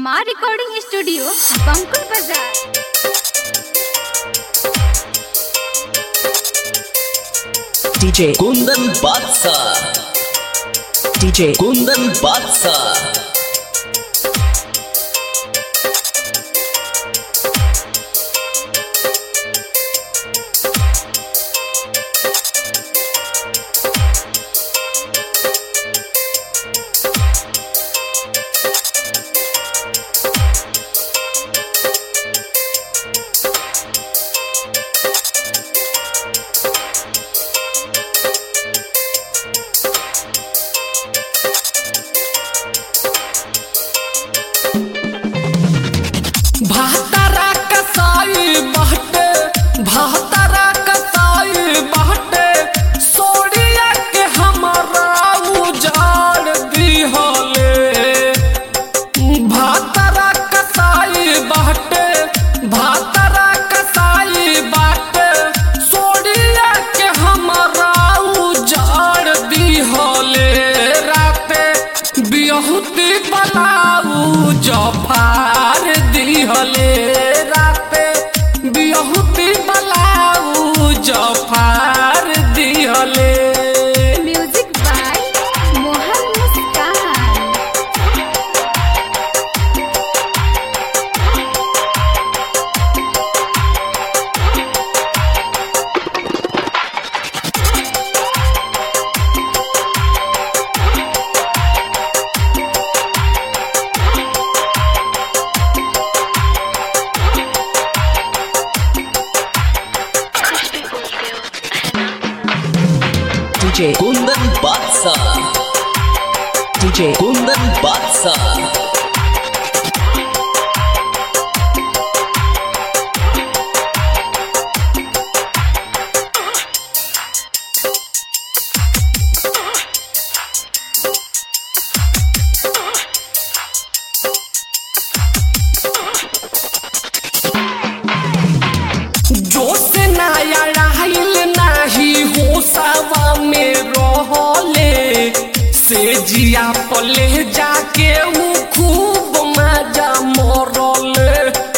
माँ recording studio बंकुल बाजार DJ Kundan Batsa DJ Kundan Batsa भातारा कसाई बाटे भातारा कसाई बाटे सोड़िया के हमारा उजाड़ दिहले भातारा कसाई बाटे भातारा कसाई बाटे सोड़िया के हमारा उजाड़ दिहले राते बिहुती बलाऊ जफार दिहले राते बिहुती बलाऊ जफार दिहले music by Mohan Muskan DJ Kundan Batsa DJ Kundan Batsa जोश नया रहल नाही होसवा में रहले से जिया पले जाके ऊ खूब मजा मरले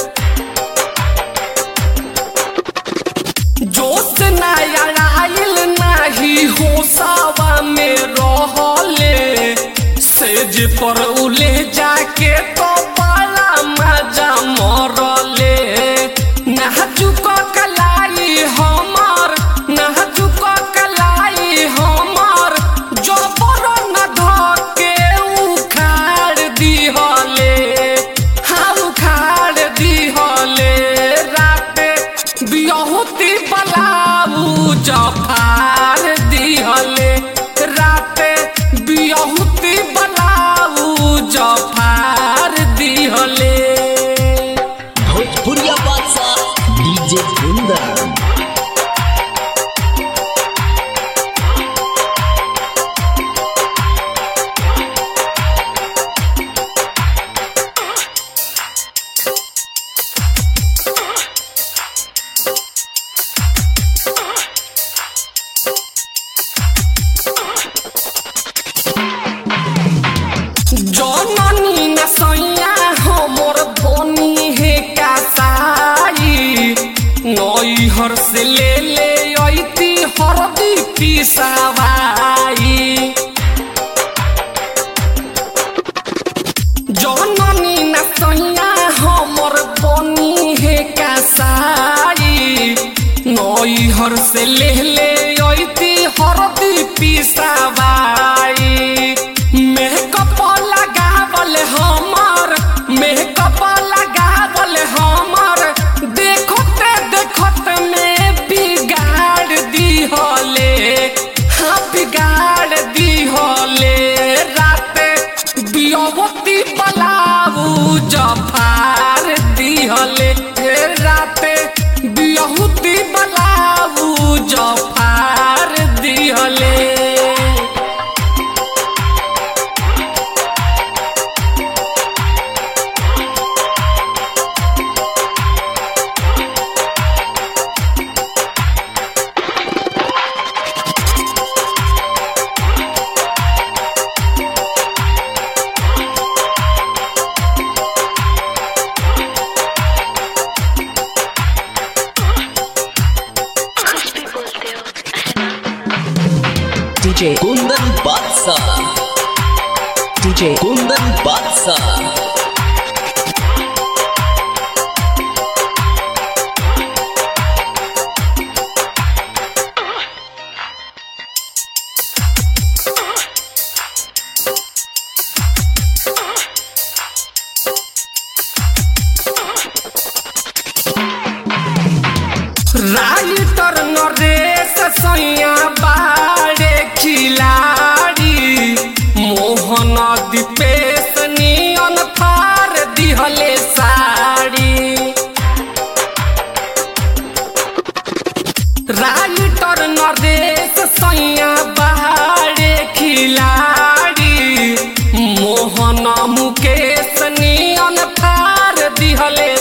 जोश नया रहल नाही होसवा में रहले सेज पर उले जाके तो बड़ा मजा मरले नाचुक कलाई हमार नाचुक कलाई हमार जबर न धके उखाड़ दिहले DJ Kundan Batsa DJ Kundan Batsa writer Naresh सैया बाड़े खिलाड़ी मोहन दीपेश नियन फार दिहले साड़ी राइटर नरेश सैया बाड़े खिलाड़ी मोहन मुकेश नियन फार दिहले